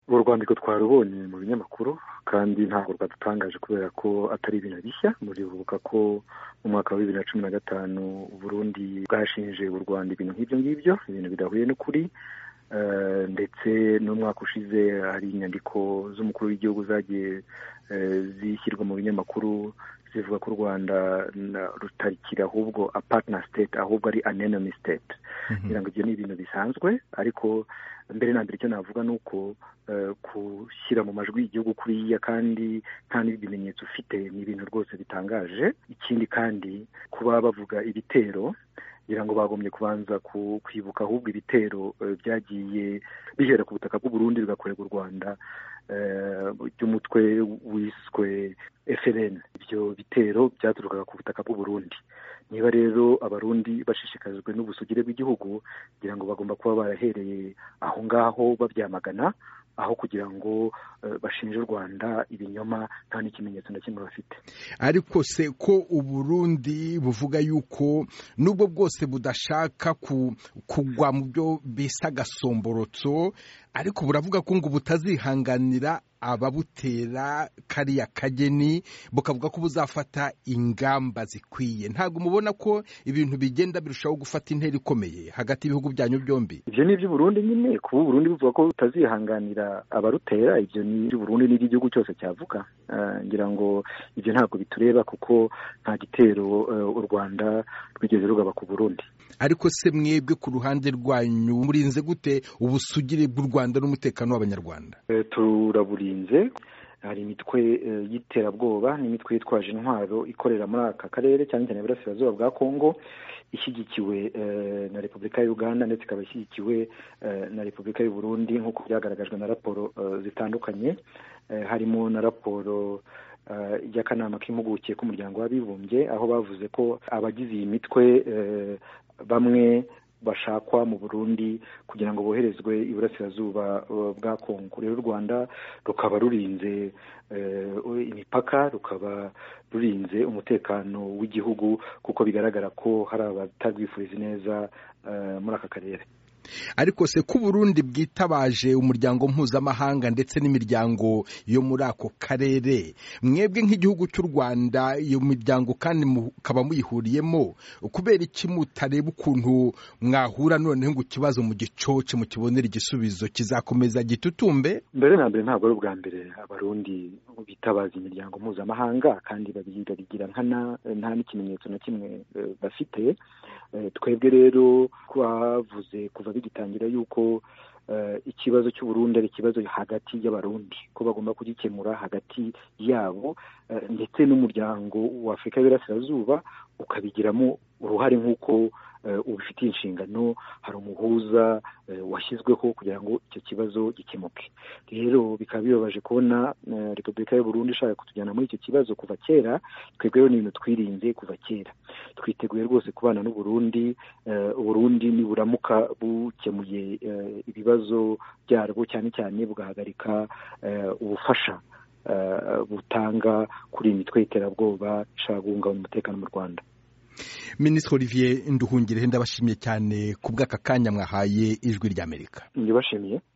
rwandiko twarubonye mu binyamakuru kandi ntabwo rwadutangaje kubera ko atari ibintu bishya muribuka ko mu mwaka wa bibiri na cumi na gatanu Burundi bwashinje u Rwanda ibintu nk'ibyo ngibyo ibintu bidahuye n'ukuri ndetse n'umwaka ushize hari inyandiko z'umukuru w'igihugu zagiye zishyirwa mu binyamakuru zivuga ko u rwanda rutarikira ahubwo apatna state ahubwo ari anenomi state kugira ngo ibyo ni ibintu bisanzwe ariko mbere na mbere icyo navuga ni uko gushyira mu majwi igihugu kuriya kandi nta n'ibimenyetso ufite ni ibintu rwose bitangaje ikindi kandi kuba bavuga ibitero kugira ngo bagombye kubanza kwibuka ahubwo ibitero byagiye bihera ku butaka bw'uburundi bigakorerwa u rwanda by'umutwe wiswe FLN ibyo bitero byaturukaga ku butaka bw'uburundi niba rero abarundi bashishikajwe n'ubusugire bw'igihugu kugira ngo bagomba kuba barahereye aho ngaho babyamagana aho kugira ngo bashinje u rwanda ibinyoma nta n'ikimenyetso na kimwe bafite ariko se ko uburundi buvuga yuko nubwo bwose budashaka kugwa mu byo bise agasomborotso ariko buravuga ko ngo butazihanganira ababutera kariya kageni bukavuga ko buzafata ingamba zikwiye ntabwo mubona ko ibintu bigenda birushaho gufata intera ikomeye hagati y'ibihugu byanyu byombi ibyo ni iby'uburundi nyine kuba uburundi buvuga ko butazihanganira abarutera ibyo ni iby'uburundi n'iby'igihugu cyose cyavuga ngira ngo ibyo ntabwo bitureba kuko nta gitero u rwanda rwigeze rugaba ku burundi ariko se mwebwe ku ruhande rwanyu murinze gute ubusugire bw'u rwanda n'umutekano w'abanyarwanda turaburiye hari imitwe y'iterabwoba n'imitwe yitwaje intwaro ikorera muri aka karere cyane cyane iburasirazuba bwa kongo ishyigikiwe na repubulika ya uganda ndetse ikaba ishyigikiwe na repubulika y'u Burundi nk'uko byagaragajwe na raporo zitandukanye harimo na raporo y'akanama k'impuguke k'umuryango w'abibumbye aho bavuze ko abagize iyi mitwe bamwe bashakwa mu burundi kugira ngo boherezwe iburasirazuba bwa kongo rero u rwanda rukaba rurinze imipaka rukaba rurinze umutekano w'igihugu kuko bigaragara ko hari abatarwifuriza neza muri aka karere ariko se ko Burundi bwitabaje umuryango mpuzamahanga ndetse n'imiryango yo muri ako karere mwebwe nk'igihugu cy'u rwanda iyo miryango kandi mukaba muyihuriyemo kubera iki mutareba ukuntu mwahura noneho ngo ikibazo mu gicoce mukibonera igisubizo kizakomeza gitutumbe mbere na mbere ntabwo ari ubwa mbere abarundi bitabaza imiryango mpuzamahanga kandi babigira nta n'ikimenyetso na kimwe bafite twebwe rero twavuze kuva bigitangira yuko ikibazo cy'uburundi ari ikibazo hagati y'abarundi ko bagomba kugikemura hagati yabo ndetse n'umuryango wa afurika y'iburasirazuba ukabigiramo uruhare nk'uko ubifitiye inshingano hari umuhuza washyizweho kugira ngo icyo kibazo gikemuke rero bikaba bibabaje kubona repubulika y'uburundi ishaka kutujyana muri icyo kibazo kuva kera twebwe rero ni ibintu twirinze kuva kera twiteguye rwose kubana n'uburundi uburundi niburamuka bukemuye ibibazo byarwo cyane cyane bugahagarika ubufasha butanga kuri iyi mitwe y'iterabwoba ishaka guhungabanya umutekano mu rwanda minisitiri olivier nduhungirehe ndabashimiye cyane ku bw'aka kanya mwahaye ijwi ry'amerika ndibashimiye